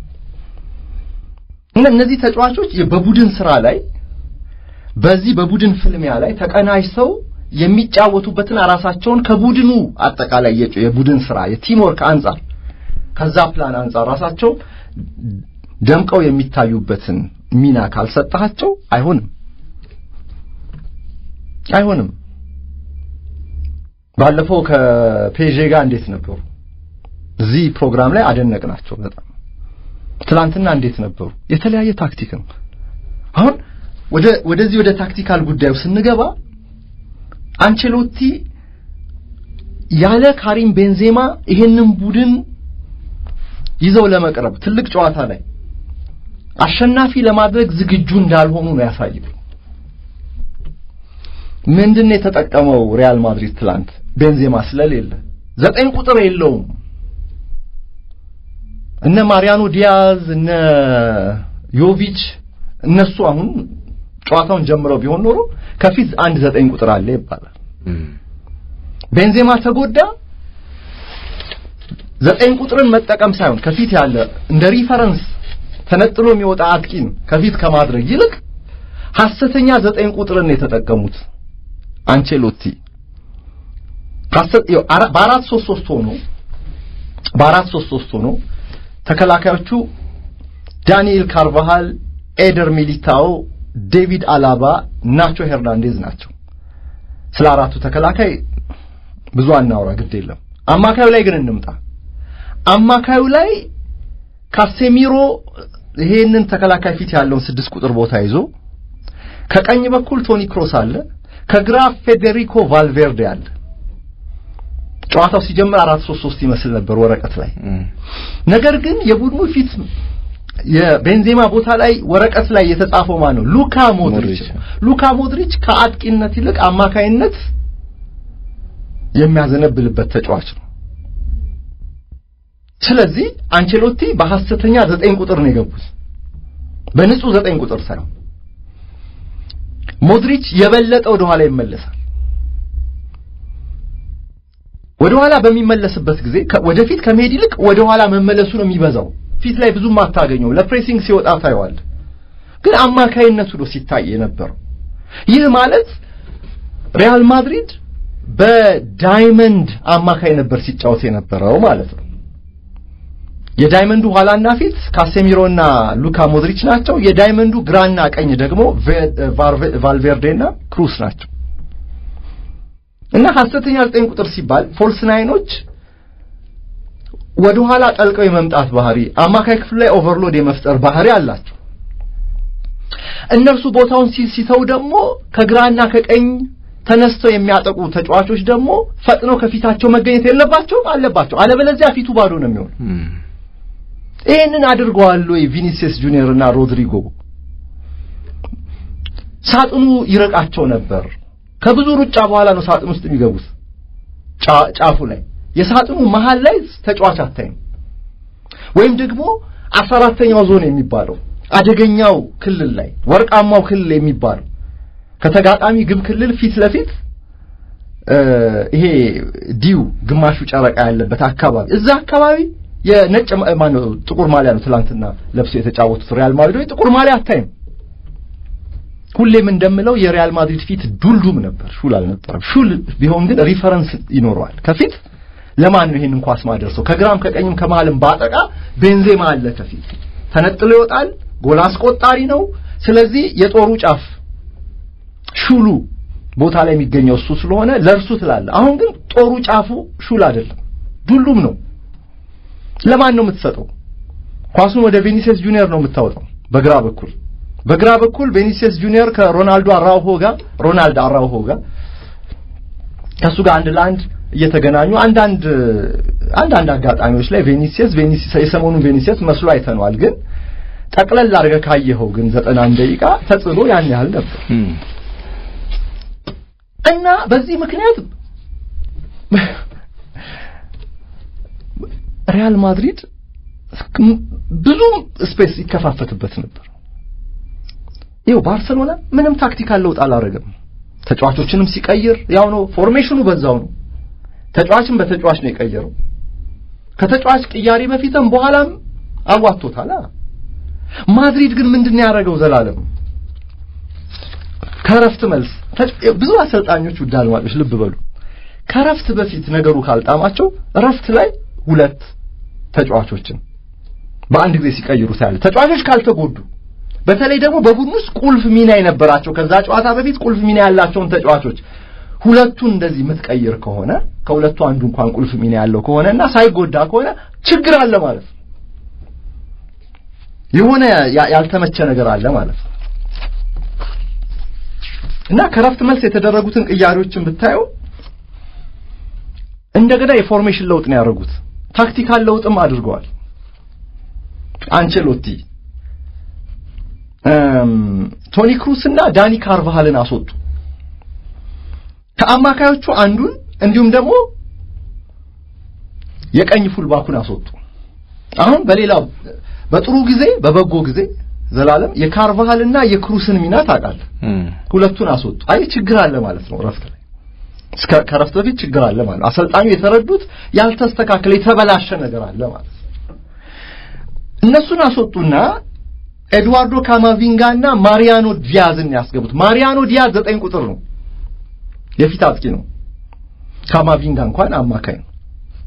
እና እነዚህ ተጫዋቾች በቡድን ስራ ላይ በዚህ በቡድን ፍልሚያ ላይ ተቀናጅተው የሚጫወቱበትን ራሳቸውን ከቡድኑ አጠቃላይ የቡድን ስራ የቲም ወርክ አንጻር ከዛ ፕላን አንጻር ራሳቸው ደምቀው የሚታዩበትን ሚና ካልሰጣቸው አይሆንም አይሆንም። ባለፈው ከፔዤ ጋር እንዴት ነበሩ? እዚህ ፕሮግራም ላይ አደነቅናቸው በጣም። ትላንትና እንዴት ነበሩ? የተለያየ ታክቲክ ነው። አሁን ወደ ወደዚህ ወደ ታክቲካል ጉዳዩ ስንገባ አንቸሎቲ ያለ ካሪም ቤንዜማ ይሄንን ቡድን ይዘው ለመቅረብ ትልቅ ጨዋታ ላይ አሸናፊ ለማድረግ ዝግጁ እንዳልሆኑ ነው ያሳየው። ምንድን ነው የተጠቀመው ሪያል ማድሪድ ትላንት? ቤንዜማ ስለሌለ ዘጠኝ ቁጥር የለውም። እነ ማሪያኖ ዲያዝ እነ ዮቪች እነሱ አሁን ጨዋታውን ጀምረው ቢሆን ኖሮ ከፊት አንድ ዘጠኝ ቁጥር አለ ይባላል። ቤንዜማ ተጎዳ። ዘጠኝ ቁጥርን መጠቀም ሳይሆን ከፊት ያለ እንደ ሪፈረንስ ተነጥሎ የሚወጣ አጥቂን ከፊት ከማድረግ ይልቅ ሐሰተኛ ዘጠኝ ቁጥርን የተጠቀሙት አንቼሎቲ በአራት ሶስት ሶስት ሆኖ በአራት ሶስት ሶስት ሆኖ ተከላካዮቹ ዳንኤል ካርቫሃል፣ ኤደር ሚሊታኦ፣ ዴቪድ አላባ፣ ናቾ ሄርናንዴዝ ናቸው። ስለ አራቱ ተከላካይ ብዙ አናውራ፣ ግድ የለም። አማካዩ ላይ ግን እንምጣ። አማካዩ ላይ ካሴሚሮ ይሄንን ተከላካይ ፊት ያለውን ስድስት ቁጥር ቦታ ይዞ ከቀኝ በኩል ቶኒ ክሮስ አለ፣ ከግራ ፌዴሪኮ ቫልቬርዴ አለ። ጨዋታው ሲጀምር አራት ሶስት ሶስት ይመስል ነበር ወረቀት ላይ። ነገር ግን የቡድኑ ፊት የቤንዜማ ቦታ ላይ ወረቀት ላይ የተጻፈው ማን ነው? ሉካ ሞድሪች። ሉካ ሞድሪች ከአጥቂነት ይልቅ አማካይነት የሚያዘነብልበት ተጫዋች ነው። ስለዚህ አንቸሎቲ በሐሰተኛ ዘጠኝ ቁጥር ነው የገቡት፣ በንጹህ ዘጠኝ ቁጥር ሳይሆን ሞድሪች የበለጠ ወደ ኋላ ይመለሳል። ወደ ኋላ በሚመለስበት ጊዜ ወደፊት ከመሄድ ይልቅ ወደ ኋላ መመለሱ ነው የሚበዛው። ፊት ላይ ብዙም አታገኘው። ለፕሬሲንግ ሲወጣ ታየዋል። ግን አማካይነቱ ነው ሲታይ የነበረው። ይህ ማለት ሪያል ማድሪድ በዳይመንድ አማካይ ነበር ሲጫወት የነበረው ማለት ነው። የዳይመንዱ ኋላና ፊት ካሴሚሮና ሉካ ሞድሪች ናቸው። የዳይመንዱ ግራና ቀኝ ደግሞ ቫልቬርዴና ክሩስ ናቸው። እና ሐሰተኛ ዘጠኝ ቁጥር ሲባል ፎልስ ናይኖች ወደ ኋላ ጠልቀው የመምጣት ባህሪ፣ አማካይ ክፍል ላይ ኦቨርሎድ የመፍጠር ባህሪ አላቸው። እነርሱ ቦታውን ሲተው ደግሞ ከግራና ከቀኝ ተነስተው የሚያጠቁ ተጫዋቾች ደግሞ ፈጥነው ከፊታቸው መገኘት የለባቸውም አለባቸው። አለበለዚያ ፊቱ ባዶ ነው የሚሆን። ይህንን አድርገዋል ወይ ቪኒሲየስ ጁኒየር እና ሮድሪጎ? ሳጥኑ ይርቃቸው ነበር። ከብዙ ሩጫ በኋላ ነው ሳጥን ውስጥ የሚገቡት። ጫፉ ላይ የሳጥኑ መሃል ላይ ተጫዋች አታይም። ወይም ደግሞ አስራ አራተኛው ዞን የሚባለው አደገኛው ክልል ላይ ወርቃማው ክልል የሚባለው ከተጋጣሚ ግብ ክልል ፊት ለፊት ይሄ ዲው ግማሹ ጨረቃ ያለበት አካባቢ እዛ አካባቢ የነጭ ማነው ጥቁር ማሊያ ነው ትላንትና ለብሰው የተጫወቱት ሪያል ማድሪድ ጥቁር ማሊያ አታይም። ሁሌም እንደምለው የሪያል ማድሪድ ፊት ዱልዱም ነበር፣ ሹል አልነበረም። ሹል ቢሆን ግን ሪፈረንስ ይኖረዋል። ከፊት ለማን ነው ይሄንን ኳስ ማደርሰው? ከግራም ከቀኝም ከመሃልም ባጠቃ ቤንዜማ አለ ከፊት ተነጥሎ ይወጣል። ጎል አስቆጣሪ ነው። ስለዚህ የጦሩ ጫፍ ሹሉ ቦታ ላይ የሚገኘው እሱ ስለሆነ ለእርሱ ትላለ። አሁን ግን ጦሩ ጫፉ ሹል አይደለም፣ ዱሉም ነው። ለማን ነው የምትሰጠው? ኳሱን ወደ ቬኒሲየስ ጁኒየር ነው የምታወጣው በግራ በኩል በግራ በኩል ቬኒሲየስ ጁኒየር ከሮናልዶ አራውሆ ጋር ሮናልዶ አራውሆ ጋር ከሱ ጋር አንድ ለአንድ እየተገናኙ አንዳንድ አንዳንድ አጋጣሚዎች ላይ ቬኒሲየስ ቬኒሲየስ የሰሞኑን ቬኒሲየስ መስሎ አይተነዋል። ግን ጠቅለል አድርገህ ካየኸው ግን ዘጠና አንድ ደቂቃ ተጽዕኖ ያን ያህል ነበር እና በዚህ ምክንያት ሪያል ማድሪድ ብዙ ስፔስ ይከፋፈትበት ነበር። ይኸው ባርሰሎና ምንም ታክቲካል ለውጥ አላደረገም። ተጫዋቾችንም ሲቀይር ያው ነው፣ ፎርሜሽኑ በዛው ነው። ተጫዋችን በተጫዋች ነው የቀየረው። ከተጫዋች ቅያሪ በፊትም በኋላም አዋጥቶታል። ማድሪድ ግን ምንድን ነው ያደረገው? ዘላለም ከረፍት መልስ ብዙ አሰልጣኞች ውድ አድማጮች ልብ በሉ፣ ከረፍት በፊት ነገሩ ካልጣማቸው ረፍት ላይ ሁለት ተጫዋቾችን በአንድ ጊዜ ሲቀይሩ ታያለ። ተጫዋቾች ካልተጎዱ በተለይ ደግሞ በቡድን ውስጥ ቁልፍ ሚና የነበራቸው ከዛ ጨዋታ በፊት ቁልፍ ሚና ያላቸውን ተጫዋቾች ሁለቱን እንደዚህ የምትቀይር ከሆነ ከሁለቱ አንዱ እንኳን ቁልፍ ሚና ያለው ከሆነ እና ሳይጎዳ ከሆነ ችግር አለ ማለት ነው። የሆነ ያልተመቸ ነገር አለ ማለት ነው እና ከረፍት መልስ የተደረጉትን ቅያሬዎችን ብታየው እንደገና የፎርሜሽን ለውጥ ነው ያደረጉት። ታክቲካል ለውጥም አድርገዋል። አንቸሎቲ ቶኒ ክሩስ እና ዳኒ ካርቫሃልን አስወጡ። ከአማካዮቹ አንዱን እንዲሁም ደግሞ የቀኝ ፉልባኩን አስወጡ። አሁን በሌላው በጥሩ ጊዜ በበጎ ጊዜ ዘላለም የካርቫሃልና የክሩስን ሚና ታውቃለህ። ሁለቱን አስወጡ። አይ ችግር አለ ማለት ነው ረፍት ላይ እስከ ከረፍት በፊት ችግር አለ ማለት ነው። አሰልጣኙ የተረዱት ያልተስተካከለ የተበላሸ ነገር አለ ማለት ነው። እነሱን አስወጡና ኤድዋርዶ ካማቪንጋና ማሪያኖ ዲያዝን ያስገቡት። ማሪያኖ ዲያዝ ዘጠኝ ቁጥር ነው፣ የፊት አጥቂ ነው። ካማቪንጋ እንኳን አማካኝ ነው።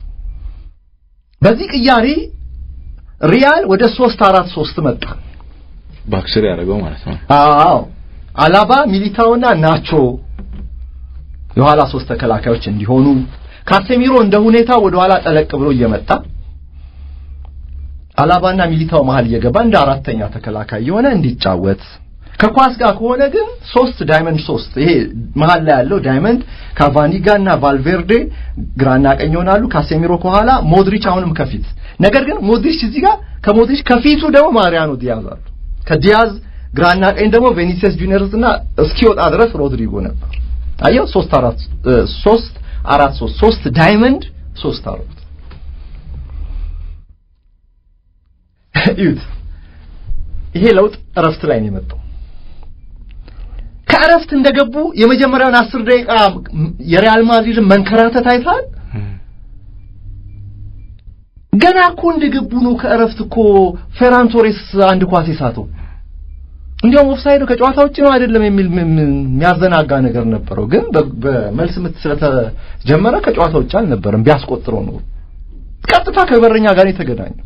በዚህ ቅያሬ ሪያል ወደ ሶስት አራት ሶስት መጣ። ባክስሪ ያደረገው ማለት ነው። አዎ አላባ፣ ሚሊታውና ናቾ የኋላ ሶስት ተከላካዮች እንዲሆኑ ካሴሚሮ እንደ ሁኔታ ወደ ኋላ ጠለቅ ብሎ እየመጣ አላባና ሚሊታው መሀል እየገባ እንደ አራተኛ ተከላካይ የሆነ እንዲጫወት ከኳስ ጋር ከሆነ ግን ሶስት ዳይመንድ ሶስት ይሄ መሀል ላይ ያለው ዳይመንድ ካቫኒጋ እና ቫልቬርዴ ግራና ቀኝ ይሆናሉ። ካሴሚሮ ከኋላ ሞድሪች አሁንም ከፊት ነገር ግን ሞድሪች እዚህ ጋር ከሞድሪች ከፊቱ ደግሞ ማሪያኖ ዲያዝ አሉ። ከዲያዝ ግራና ቀኝ ደግሞ ቬኒሲየስ ጁኒየርስ እና እስኪወጣ ድረስ ሮድሪጎ ነበር። አየው ሶስት አራት ሶስት አራት ሶስት ሶስት ዳይመንድ ሶስት አራት እዩት። ይሄ ለውጥ እረፍት ላይ ነው የመጣው። ከእረፍት እንደገቡ የመጀመሪያውን አስር ደቂቃ የሪያል ማድሪድን መንከራተት አይተሃል። ገና እኮ እንደገቡ ነው ከእረፍት እኮ ፌራን ቶሬስ አንድ ኳስ የሳተው እንዲያውም ኦፍሳይድ ከጨዋታ ውጭ ነው አይደለም የሚል የሚያዘናጋ ነገር ነበረው። ግን በመልስ ምት ስለተጀመረ ከጨዋታ ውጭ አልነበረም። ቢያስቆጥረው ነው ቀጥታ ከበረኛ ጋር የተገናኘው።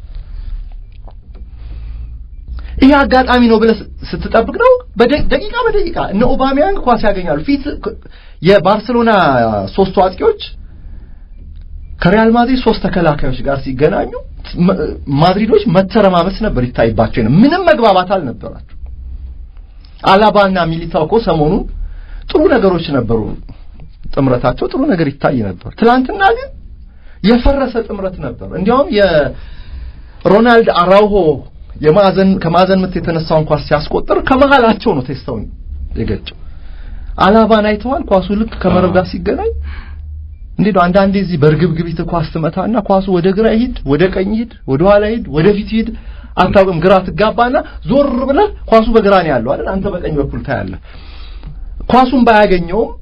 ይሄ አጋጣሚ ነው ብለህ ስትጠብቅ ነው ደቂቃ በደቂቃ እነ ኦባሚያንግ ኳስ ያገኛሉ። ፊት የባርሴሎና ሶስቱ አጥቂዎች ከሪያል ማድሪድ ሶስት ተከላካዮች ጋር ሲገናኙ ማድሪዶች መተረማመስ ነበር ይታይባቸው ነው። ምንም መግባባት አልነበራቸው። አላባና ሚሊታው እኮ ሰሞኑን ጥሩ ነገሮች ነበሩ፣ ጥምረታቸው ጥሩ ነገር ይታይ ነበር። ትናንትና ግን የፈረሰ ጥምረት ነበር። እንዲያውም የሮናልድ አራውሆ የማዕዘን ከማዕዘን ምት የተነሳውን ኳስ ሲያስቆጥር ከመሃላቸው ነው ቴስታውን የገጨው። አላባን አይተዋል። ኳሱ ልክ ከመረብ ጋር ሲገናኝ እንዴት ነው አንዳንዴ እዚህ በርግብግቢት ኳስ ትመታና ኳሱ ወደ ግራ ይሂድ፣ ወደ ቀኝ ይሂድ፣ ወደ ኋላ ይሂድ፣ ወደ ፊት ይሂድ አታውቅም። ግራ ትጋባና ዞር ብለህ ኳሱ በግራ ነው ያለው አይደል? አንተ በቀኝ በኩል ታያለህ። ኳሱን ባያገኘውም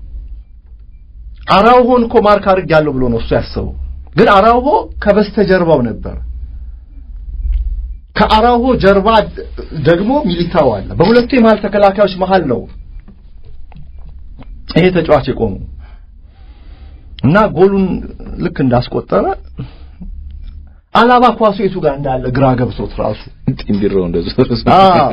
አራውሆን እኮ ማርክ አድርጌያለሁ ብሎ ነው እሱ ያሰበው። ግን አራውሆ ከበስተጀርባው ነበር። ከአራውሆ ጀርባ ደግሞ ሚሊታው አለ። በሁለቱ የመሀል ተከላካዮች መሀል ነው ይሄ ተጫዋች የቆሙ እና ጎሉን ልክ እንዳስቆጠረ አላባ ኳሱ የቱ ጋር እንዳለ ግራ ገብቶት ራሱ ጢንቢሮ እንደዚህ አዎ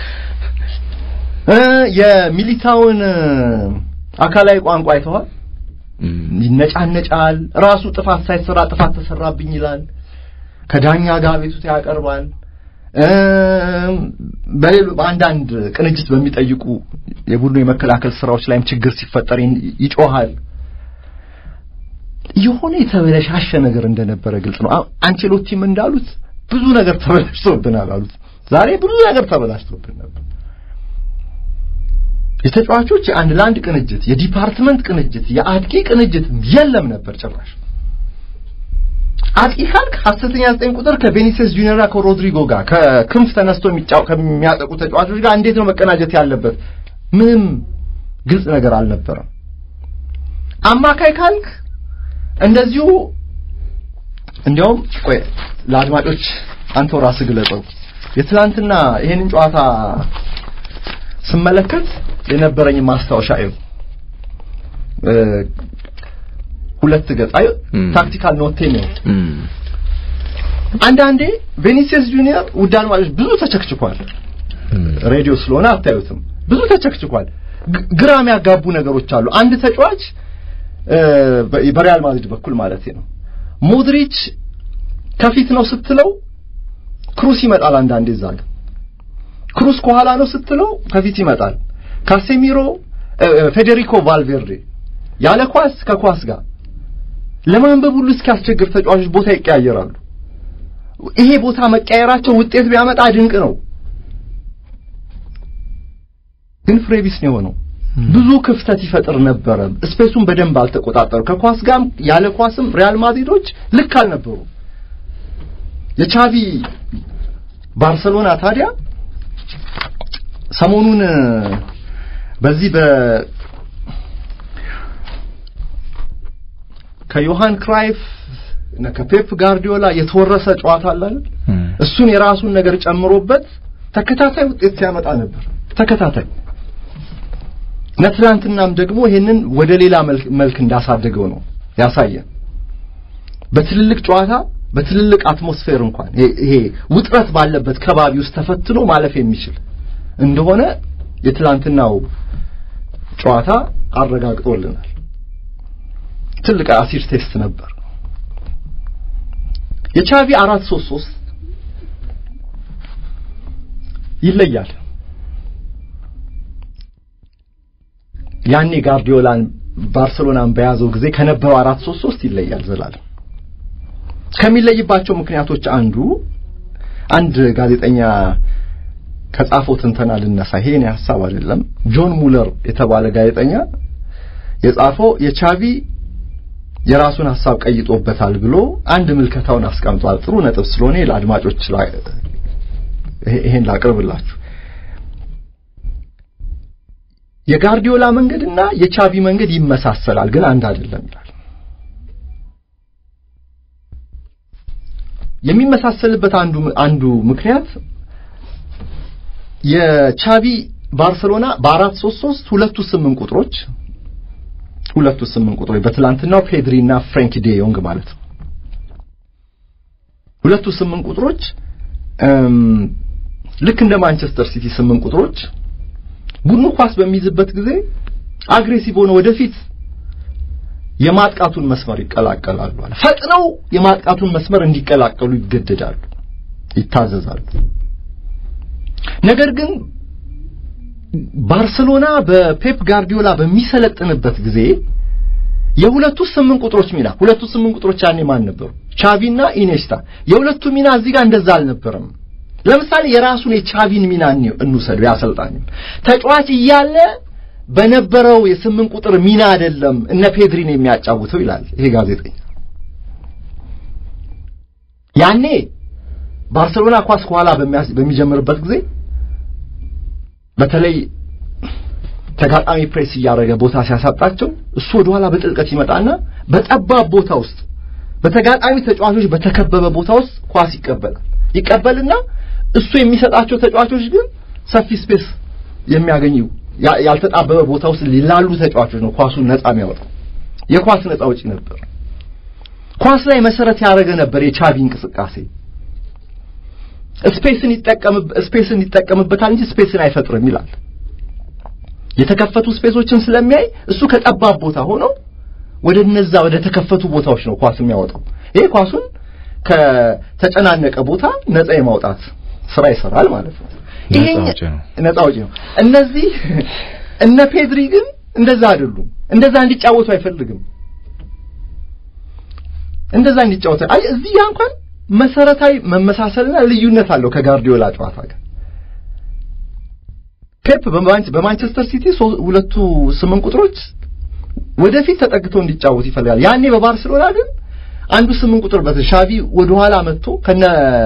የሚሊታውን አካላዊ ቋንቋ አይተዋል። ይነጫነጫል። ራሱ ጥፋት ሳይሰራ ጥፋት ተሰራብኝ ይላል። ከዳኛ ጋር ቤቱታ ያቀርባል። በሌሎ በአንዳንድ ቅንጅት በሚጠይቁ የቡድኑ የመከላከል ስራዎች ላይም ችግር ሲፈጠር ይጮሃል። የሆነ የተበለሻሸ ነገር እንደነበረ ግልጽ ነው። አንቸሎቲም እንዳሉት ብዙ ነገር ተበላሽቶብናል አሉት። ዛሬ ብዙ ነገር ተበላሽቶብን ነበር። የተጫዋቾች የአንድ ለአንድ ቅንጅት፣ የዲፓርትመንት ቅንጅት፣ የአጥቂ ቅንጅት የለም ነበር ጭራሽ። አጥቂ ካልክ ሐሰተኛ ዘጠኝ ቁጥር ከቬኒሲየስ ጁኒየርና ከሮድሪጎ ጋር ከክንፍ ተነስቶ የሚጫው ከሚያጠቁ ተጫዋቾች ጋር እንዴት ነው መቀናጀት ያለበት? ምንም ግልጽ ነገር አልነበረም። አማካይ ካልክ እንደዚሁ እንዲያውም ቆይ ለአድማጮች አንተው ራስህ ግለጸው። የትላንትና ይሄንን ጨዋታ ስመለከት የነበረኝ ማስታወሻ እዩ ሁለት ገጽ አይ ታክቲካል ኖቴ ነው። አንዳንዴ ቬኒሲየስ ጁኒየር ውድ አድማጮች ብዙ ተቸክችኳል። ሬዲዮ ስለሆነ አታዩትም። ብዙ ተቸክችኳል። ግራ የሚያጋቡ ነገሮች አሉ። አንድ ተጫዋች በሪያል ማድሪድ በኩል ማለት ነው ሞድሪች ከፊት ነው ስትለው ክሩስ ይመጣል። አንዳንዴ እዛ ጋር ክሩስ ከኋላ ነው ስትለው ከፊት ይመጣል። ካሴሚሮ ፌዴሪኮ ቫልቬርዴ ያለ ኳስ ከኳስ ጋር ለማንበብ ሁሉ እስኪያስቸግር ተጫዋቾች ቦታ ይቀያየራሉ። ይሄ ቦታ መቀየራቸው ውጤት ቢያመጣ ድንቅ ነው፣ ግን ፍሬቢስ ነው የሆነው። ብዙ ክፍተት ይፈጥር ነበረ። ስፔሱን በደንብ አልተቆጣጠሩ። ከኳስ ጋርም ያለ ኳስም ሪያል ማድሪዶች ልክ አልነበሩ። የቻቪ ባርሰሎና ታዲያ ሰሞኑን በዚህ በ ከዮሃን ክራይፍ እና ከፔፕ ጋርዲዮላ የተወረሰ ጨዋታ አለ አይደል? እሱን የራሱን ነገር ጨምሮበት ተከታታይ ውጤት ሲያመጣ ነበር። ተከታታይ እና ትናንትናም ደግሞ ይሄንን ወደ ሌላ መልክ እንዳሳደገው ነው ያሳየን። በትልልቅ ጨዋታ በትልልቅ አትሞስፌር እንኳን ይሄ ውጥረት ባለበት ከባቢ ውስጥ ተፈትኖ ማለፍ የሚችል እንደሆነ የትላንትናው ጨዋታ አረጋግጦልናል። ትልቅ አሲድ ቴስት ነበር። የቻቪ አራት ሶስት ሶስት ይለያል። ያኔ ጋርዲዮላን ባርሰሎናን በያዘው ጊዜ ከነበረው አራት ሶስት ሶስት ይለያል። ዘላለም ከሚለይባቸው ምክንያቶች አንዱ አንድ ጋዜጠኛ ከጻፈው ትንተና ልነሳ። ይሄ የኔ ሐሳብ አይደለም። ጆን ሙለር የተባለ ጋዜጠኛ የጻፈው የቻቪ የራሱን ሐሳብ ቀይጦበታል ብሎ አንድ ምልከታውን አስቀምጧል። ጥሩ ነጥብ ስለሆነ ለአድማጮች ይሄን ላቅርብላችሁ። የጋርዲዮላ መንገድና የቻቪ መንገድ ይመሳሰላል፣ ግን አንድ አይደለም ይላል። የሚመሳሰልበት አንዱ አንዱ ምክንያት የቻቪ ባርሰሎና በአራት ሶስት ሶስት ሁለቱ ስምንት ቁጥሮች ሁለቱ ስምንት ቁጥሮች በትላንትናው ፔድሪ እና ፍራንኪ ዴ ዮንግ ማለት ነው። ሁለቱ ስምንት ቁጥሮች ልክ እንደ ማንቸስተር ሲቲ ስምንት ቁጥሮች ቡድኑ ኳስ በሚይዝበት ጊዜ አግሬሲቭ ሆነ ወደፊት የማጥቃቱን መስመር ይቀላቀላሉ አለ። ፈጥነው የማጥቃቱን መስመር እንዲቀላቀሉ ይገደዳሉ፣ ይታዘዛሉ። ነገር ግን ባርሰሎና በፔፕ ጋርዲዮላ በሚሰለጥንበት ጊዜ የሁለቱ ስምንት ቁጥሮች ሚና ሁለቱ ስምንት ቁጥሮች ያኔ ማን ነበሩ? ቻቪና ኢኔስታ። የሁለቱ ሚና እዚህ ጋር እንደዛ አልነበረም። ለምሳሌ የራሱን የቻቪን ሚና እንውሰዱ። ያሰልጣኝ ተጫዋች እያለ በነበረው የስምንት ቁጥር ሚና አይደለም እነ ፔድሪን የሚያጫውተው ይላል ይሄ ጋዜጠኛ። ያኔ ባርሰሎና ኳስ ከኋላ በሚጀምርበት ጊዜ በተለይ ተጋጣሚ ፕሬስ እያደረገ ቦታ ሲያሳጣቸው እሱ ወደ ኋላ በጥልቀት ይመጣና በጠባብ ቦታ ውስጥ በተጋጣሚ ተጫዋቾች በተከበበ ቦታ ውስጥ ኳስ ይቀበላል። ይቀበልና እሱ የሚሰጣቸው ተጫዋቾች ግን ሰፊ ስፔስ የሚያገኙ ያልተጣበበ ቦታ ውስጥ ላሉ ተጫዋቾች ነው ኳሱን ነፃ የሚያወጣው። የኳስ ነፃ ውጪ ነበር። ኳስ ላይ መሰረት ያደረገ ነበር የቻቪ እንቅስቃሴ። ስፔስን ይጠቀም ስፔስን ይጠቀምበታል እንጂ ስፔስን አይፈጥርም ይላል። የተከፈቱ ስፔሶችን ስለሚያይ እሱ ከጠባብ ቦታ ሆኖ ወደ እነዛ ወደ ተከፈቱ ቦታዎች ነው ኳስ የሚያወጣው። ይሄ ኳሱን ከተጨናነቀ ቦታ ነፃ የማውጣት ስራ ይሰራል ማለት ነው። ይሄ ነፃ ውጪ ነው። እነዚህ እነ ፔድሪ ግን እንደዛ አይደሉም። እንደዛ እንዲጫወቱ አይፈልግም። እንደዛ እንዲጫወቱ አይ እዚህ ያ እንኳን መሰረታዊ መመሳሰልና ልዩነት አለው ከጋርዲዮላ ጨዋታ ጋር። ፔፕ በማንቸስተር ሲቲ ሁለቱ ስምንት ቁጥሮች ወደፊት ተጠግተው እንዲጫወቱ ይፈልጋል። ያኔ በባርሴሎና ግን አንዱ ስምንት ቁጥር በሻቪ ወደ ኋላ መጥቶ ከነ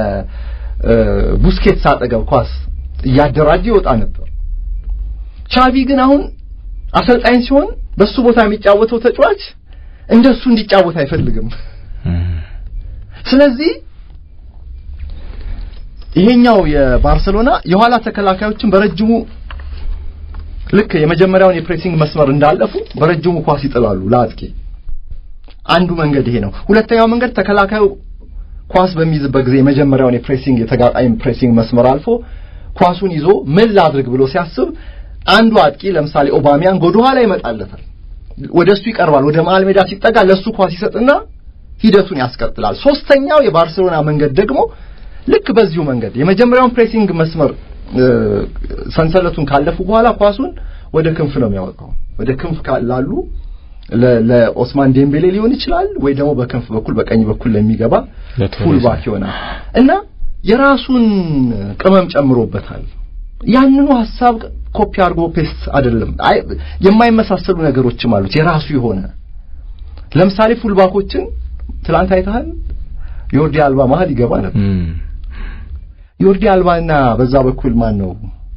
ቡስኬትስ አጠገብ ኳስ እያደራጀ ይወጣ ነበር። ቻቪ ግን አሁን አሰልጣኝ ሲሆን በሱ ቦታ የሚጫወተው ተጫዋች እንደሱ እንዲጫወት አይፈልግም። ስለዚህ ይሄኛው የባርሰሎና የኋላ ተከላካዮችን በረጅሙ ልክ የመጀመሪያውን የፕሬሲንግ መስመር እንዳለፉ በረጅሙ ኳስ ይጥላሉ ለአጥቂ። አንዱ መንገድ ይሄ ነው። ሁለተኛው መንገድ ተከላካዩ ኳስ በሚይዝበት ጊዜ የመጀመሪያውን የፕሬሲንግ የተጋጣሚ ፕሬሲንግ መስመር አልፎ ኳሱን ይዞ ምን ላድርግ ብሎ ሲያስብ አንዱ አጥቂ ለምሳሌ ኦባሚያን ወደ ኋላ ይመጣለታል፣ ወደ እሱ ይቀርባል። ወደ መሀል ሜዳ ሲጠጋ ለሱ ኳስ ይሰጥና ሂደቱን ያስቀጥላል። ሶስተኛው የባርሴሎና መንገድ ደግሞ ልክ በዚሁ መንገድ የመጀመሪያውን ፕሬሲንግ መስመር ሰንሰለቱን ካለፉ በኋላ ኳሱን ወደ ክንፍ ነው የሚያወጣው። ወደ ክንፍ ላሉ ለኦስማን ዴምቤሌ ሊሆን ይችላል ወይ ደግሞ በክንፍ በኩል በቀኝ በኩል ለሚገባ ፉልባክ ይሆናል እና የራሱን ቅመም ጨምሮበታል። ያንኑ ሀሳብ ኮፒ አድርጎ ፔስት አይደለም። የማይመሳሰሉ ነገሮችም አሉት የራሱ የሆነ ለምሳሌ ፉልባኮችን ትላንት አይተሃል። ዮርዲ አልባ መሀል ይገባ ነበር። ዮርዲ አልባና በዛ በኩል ማን ነው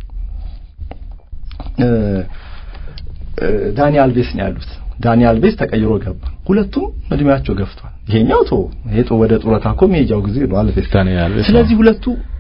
ዳኒ አልቬስ ነው ያሉት። ዳኒ አልቬስ ተቀይሮ ገባ። ሁለቱም እድሜያቸው ገፍቷል። ይሄኛው ቶ ይሄ ቶ ወደ ጡረታ እኮ መሄጃው ጊዜ ነው አልቬስ። ስለዚህ ሁለቱ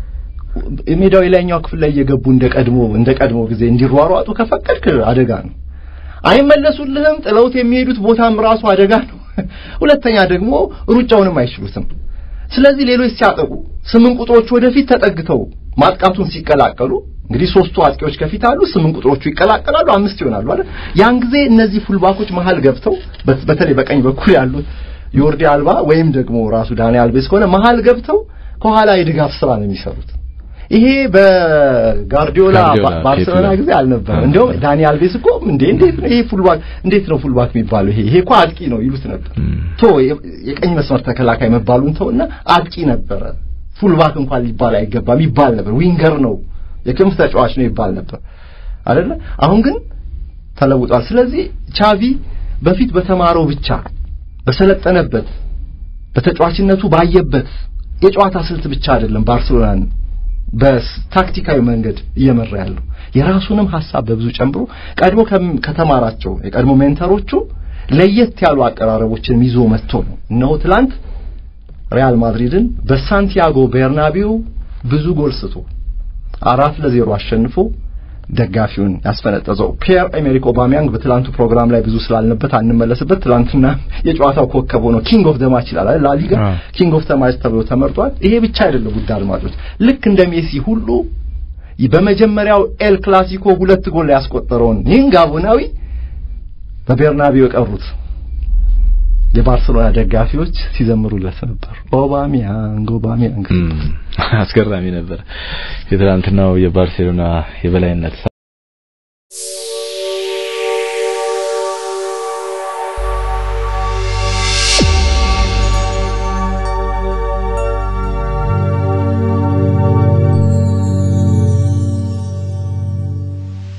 ሜዳው የላይኛው ክፍል ላይ እየገቡ እንደ ቀድሞ እንደ ቀድሞ ጊዜ እንዲሯሯጡ ከፈቀድክ አደጋ ነው። አይመለሱልህም። ጥለውት የሚሄዱት ቦታም ራሱ አደጋ ነው። ሁለተኛ ደግሞ ሩጫውንም አይችሉትም። ስለዚህ ሌሎች ሲያጠቁ ስምንት ቁጥሮች ወደፊት ተጠግተው ማጥቃቱን ሲቀላቀሉ እንግዲህ ሶስቱ አጥቂዎች ከፊት አሉ፣ ስምንት ቁጥሮቹ ይቀላቀላሉ፣ አምስት ይሆናሉ አይደል? ያን ጊዜ እነዚህ ፉልባኮች መሀል ገብተው በተለይ በቀኝ በኩል ያሉት ዮርዲ አልባ ወይም ደግሞ ራሱ ዳኒ አልቤስ ከሆነ መሀል ገብተው ከኋላ የድጋፍ ስራ ነው የሚሰሩት። ይሄ በጋርዲዮላ ባርሰሎና ጊዜ አልነበረም። እንደውም ዳኒ አልቤስ እኮ እንዴ እንዴት ነው ይሄ ፉልባክ እንዴት ነው ፉልባክ የሚባለው? ይሄ ይሄ እኮ አጥቂ ነው ይሉት ነበር። ቶ የቀኝ መስመር ተከላካይ መባሉን ተውና አጥቂ ነበረ። ፉልባክ እንኳን ሊባል አይገባም ይባል ነበር። ዊንገር ነው የክንፍ ተጫዋች ነው ይባል ነበር አይደለ? አሁን ግን ተለውጧል። ስለዚህ ቻቪ በፊት በተማረው ብቻ በሰለጠነበት በተጫዋችነቱ ባየበት የጨዋታ ስልት ብቻ አይደለም ባርሴሎናን በታክቲካዊ መንገድ እየመራ ያለው የራሱንም ሀሳብ በብዙ ጨምሮ ቀድሞ ከተማራቸው የቀድሞ ሜንተሮቹ ለየት ያሉ አቀራረቦችን ይዞ መጥቶ ነው። እነሆ ትላንት ሪያል ማድሪድን በሳንቲያጎ ቤርናቢው ብዙ ጎል ስቶ አራት ለዜሮ አሸንፎ ደጋፊውን ያስፈነጠዘው ፒየር ኤሜሪክ ኦባሚያንግ በትላንቱ ፕሮግራም ላይ ብዙ ስላልነበት አንመለስበት። ትላንትና የጨዋታው ኮከብ ሆኖ ኪንግ ኦፍ ደማች ይላል አይደል? ላሊጋ ኪንግ ኦፍ ደማች ተብሎ ተመርጧል። ይሄ ብቻ አይደለም ውድ አድማጮች፣ ልክ እንደ ሜሲ ሁሉ በመጀመሪያው ኤል ክላሲኮ ሁለት ጎል ያስቆጠረውን ይህን ጋቦናዊ በቤርናቢው የቀሩት የባርሰሎና ደጋፊዎች ሲዘምሩለት ነበር። ኦባሚያንግ ኦባሚያንግ አስገራሚ ነበር የትላንትናው የባርሴሎና የበላይነት።